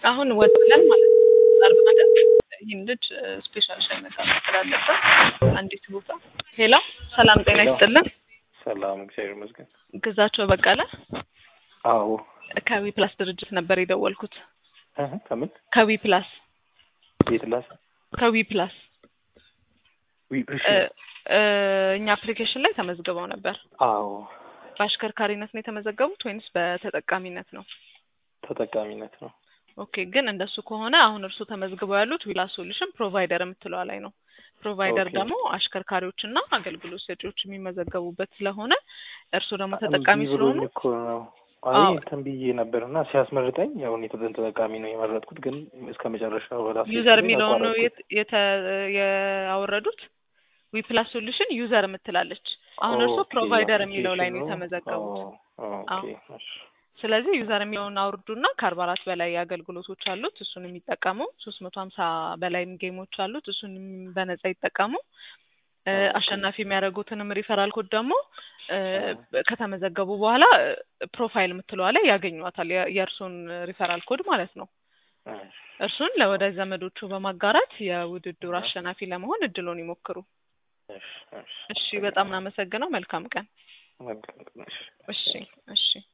አሁን ወጥለን ማለት ነው አርብ ማለት ይህን ልጅ ስፔሻል ሻይ መጣ ስላለበት አንዲት ቦታ ሄሎ ሰላም ጤና ይስጥልን ሰላም እግዚአብሔር ይመስገን። ግዛቸው በቀለ አዎ ከዊ ፕላስ ድርጅት ነበር የደወልኩት እህ ከምን ከዊ ፕላስ ቤት ላስ ከዊ ፕላስ ዊ እሺ እ እ እኛ አፕሊኬሽን ላይ ተመዝግበው ነበር አዎ በአሽከርካሪነት ነው የተመዘገቡት ወይንስ በተጠቃሚነት ነው ተጠቃሚነት ነው። ኦኬ ግን እንደሱ ከሆነ አሁን እርሱ ተመዝግበው ያሉት ዊላ ሶሉሽን ፕሮቫይደር የምትለዋ ላይ ነው። ፕሮቫይደር ኦኬ። ደግሞ አሽከርካሪዎችና አገልግሎት ሰጪዎች የሚመዘገቡበት ስለሆነ እርሱ ደግሞ ተጠቃሚ እምቢ ብሎኝ ስለሆኑ እኮ ነው። አይ አዎ። እንትን ብዬ ነበር እና ሲያስመርጠኝ ያው እኔ ተጠን ተጠቃሚ ነው የመረጥኩት፣ ግን እስከ መጨረሻው በራሴ ዩዘር ስል የሚለውን ነው አቋረጥኩት። የት- የተ- ያወረዱት ዊ ፕላስ ሶሉሽን ዩዘር የምትላለች። አሁን እርሱ ኦኬ፣ ፕሮቫይደር የሚለው ላይ ነው አፕሊኬሽኑ። የተመዘገቡት። አዎ፣ ኦኬ፣ እሺ። ስለዚህ ዩዘር የሚለውን አውርዱና ከአርባ አራት በላይ አገልግሎቶች አሉት እሱን የሚጠቀሙ ሶስት መቶ ሀምሳ በላይ ጌሞች አሉት እሱን በነጻ ይጠቀሙ። እ፣ ኦኬ። አሸናፊ የሚያደርጉትንም ሪፈራል ኮድ ደግሞ እ፣ እ። ከተመዘገቡ በኋላ እ፣ ፕሮፋይል የምትለዋ ላይ ያገኟታል የ- የእርሱን ሪፈራል ኮድ ማለት ነው። እሺ፣ እርሱን ለወዳጅ ዘመዶቹ በማጋራት የውድድሩ እ። አሸናፊ ለመሆን እድሉን ይሞክሩ። እሺ፣ እሺ። እሺ፣ በጣም እናመሰግነው። መልካም ቀን። መልካም ቀን፣ እሺ። እሺ፣ እሺ።